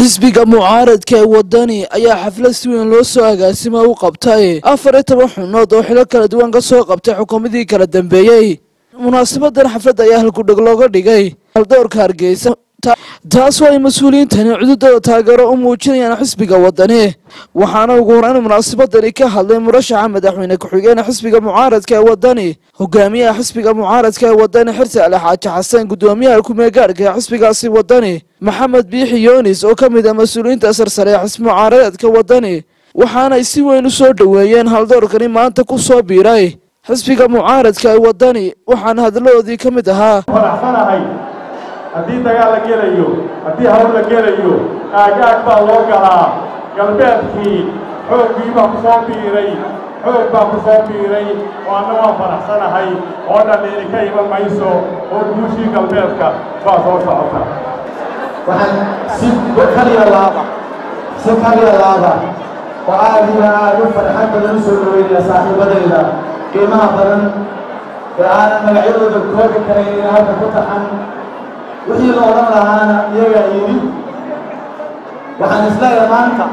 xisbiga mucaaradka ee wadani ayaa xaflad si weyn loo soo agaasima u qabtay afar iyo toban xubnood oo xilo kala duwan ka soo qabtay xukuumadii kala dambeeyey munaasabadan xafladda ayaa halkudheg looga dhigay haldoorka hargeysa taas oo ay mas-uuliyiintani cududooda taageero u muujinayaan xisbiga wadani waxaana ugu horeyn munaasabadani ka hadlay murashaxa madaxweyne ku-xigeenee xisbiga mucaaradka ee wadani hogaamiyaha xisbiga mucaaradka ee wadani xirsi ali xaaji xasan gudoomiyaha kumeegaarhka ee xisbigaasi wadani maxamed biixi yoonis oo ka mid ah mas-uuliyiinta sarsare ee xisbi mucaaradeedka wadani waxaanay si weyn u soo dhoweeyeen haldoorkani maanta ku soo biiray xisbiga mucaaradka ee wadani waxaana hadaladoodii ka mid ahaa faraxsanahay haddii dagaal la gelayo haddii hawl la gelayo aagaag baa loo galaa galbeedkii xooggii baa ku soo biiray xoog baa ku soo biiray oo anna waan faraxsanahay oo dhan idinka iman mayso oo guushii galbeedka baa soo socota waxaan si kaliya laaba si kaliya laaba oo aad iyo aad u farxad badan u soo dhaweynaya saaxiibadayda qiimaha badan ee aanan magacyadooda koobi karayn in halka ku taxan wixii la odhan lahaana iyagaa yidhi waxaan isleeyahay maanta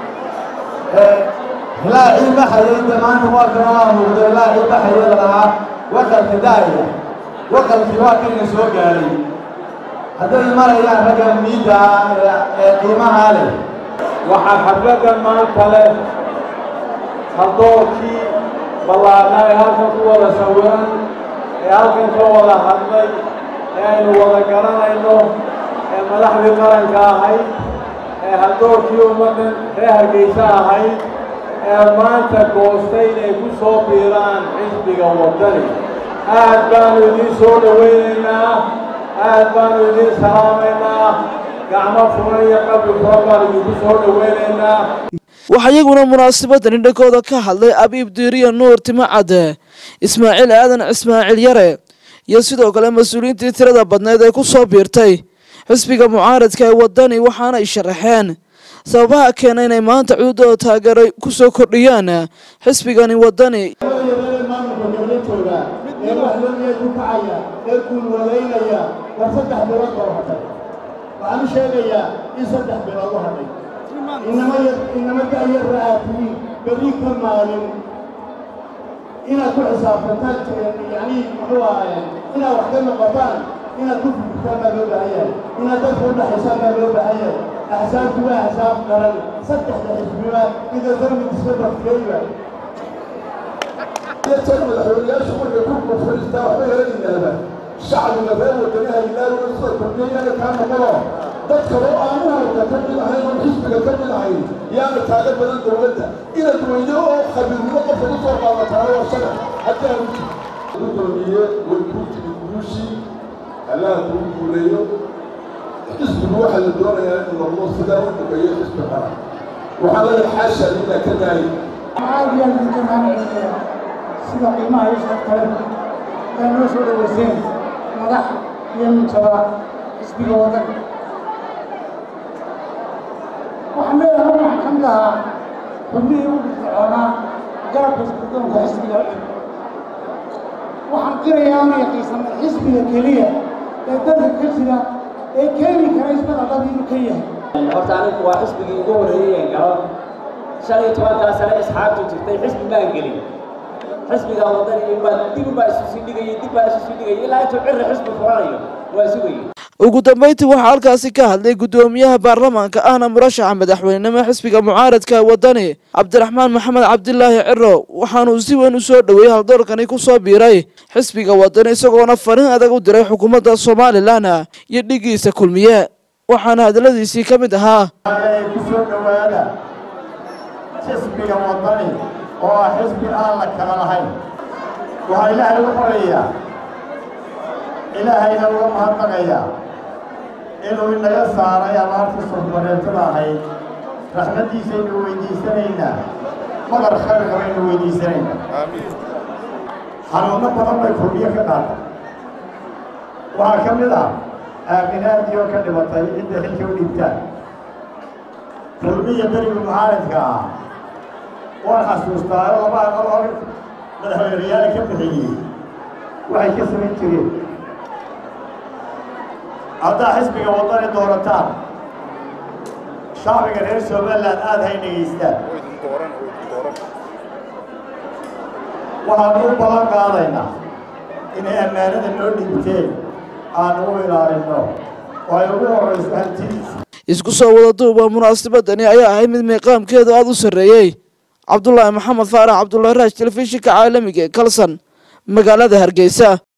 hilaacii baxayay de maanta waa kana waa muuqda hilaacii baxayay lalahaa waqalka daaya waqalkii waa kayna soo gaaray hadday marayaan ragga miidda ee qiimahaa leh waxaa xafladdan maanta leh haldoorkii ballaarnaa ee halkan ku wada sawiran ee halkan ka wada hadlay ee aynu wada garanayno ee madaxdii qaranka ahayd ee haldoorkii ummaddan reer hargeysa ahayd ee maanta goostay inay ku soo biiraan xisbiga waddani aad baanu idiin soo dhowaynaynaa aad baanu idiin salaamaynaa gacmo furan iyo qabri furan baanu idinku soo dhowaynaynaa waxaa iyaguna munaasabadani dhankooda ka hadlay abiib diiriya nuur timacade ismaaciil aadan ismaaciil yare iyo sidoo kale mas-uuliyiintii tirada badneed ee ku soo biirtay xisbiga mucaaradka ee wadani waxaana ay sharaxeen sababaha keena inay maanta cududooda taageero ku soo kordhiyaan xisbigani wadani maamulka dowladooda ee waxloomiya ku kacaya ee guulwadaynaya war saddex bilood baa u hadhay waxaan u sheegayaa in saddex bilood u hadhay inama inama da'yarra aad tihiin berri ka maalin inaad ku xisaabtantaan yacni muxuu ahaye inaad wax ka noqotaan inaad ku fikirtaan baa loo baahan yahay inaad dadka u dhaxaysaan baa loo baahan yahay axsaabtu waa axsaab qaran saddexda xisbiba ida darmid iska bakteeyba madaxweynayaashu markay ku kufristaa waxba helaynaaba shacbiga reer wadanaha ilaahay sida kordhiyana kaa noqono dad kale oo aan uharka ka mid ahayn oo xisbiga ka mid ahayn yaana kaaga badan dowladda inaad weydo oo khabiirnimo qofka ku soo qaadataana waa sharax haddii aan gudoomiye way kuu timi guushii allaha kuu guuleeyo xisbigu waxaa la doonayaa in noqdo sidaa u dhameeyo xisbi qaran waxaa leeyahay xaasha inaa ka daayi aad iyo aad idinka mahadcelinaya sida qiimaha iyo sharaf kale ee noo soo dhoweyseen madax iyo mintaba xisbiga waddan waxaan leeyahay waxaan ka mid ahaa xubnihii u firfircoonaa garabka iskudoonka xisbiga waxaan qirayaa una yaqiisanay xisbiga keliya ee dalka ka jira ee keeni kara isbada dhab inuu ka yahay horta anigu waa xisbigii ugu horreeyey galo shan iyo tobankaa sane asxaabtu jirtay xisbi maan gelin xisbiga wadani baa dib baa isu sii dhigayay dib baa isu sii dhigayay ilaa intuu cirri xisbi furanayo waa sugayay ugu dambeyntii waxaa halkaasi ka hadlay gudoomiyaha baarlamaanka ahna murashaxa madaxweynenimo xisbiga mucaaradka wadani cabdiraxmaan maxamed cabdilaahi ciro waxaanuu si weyn u soo dhoweeyey haldoorkani ku soo biiray xisbiga wadani isagoona fariin adag u diray xukuumadda somalilan iyo dhigiisa kulmiye waxaana hadaladiisii ka mid ahaa ku soo dhowaada xisbiga wadani oo ah xisbi aan la kala lahayn waxaa ilaahay u qorayaa ilaahayna uga mahadnaqayaa inuu inaga saaray abaartii surbareetada ahayd raxmaddiisaynu weydiisanaynaa madar khayrka baynu weydiisanaynaa xanuunno badan bay kulmiyo ka qaatay waxaa ka mid ah aaminaadii oo ka dhibatay cidda xilka u dhiibtaan kulmiya beriga mucaaradka ah waan xasuustaa oo laba aqal oo madaxweynayaal ka bixiyey waxay ka samayn jireen haddaa xisbiga waddani doorataan shacbiga reer somaliland aada hay dhegaystaan waxaan u ballan qaadaynaa inay ammaanada noo dhiibteen aan u ilaalinno oo ay ugu horrayso hantidiisa isku soo wada duuba munaasabadani ayaa ahay mid miiqaamkeedu aada u sarreeyey cabdulaahi maxamed faarax cabdullahi raash telefishinka caalamiga ee kalsan magaalada hargeysa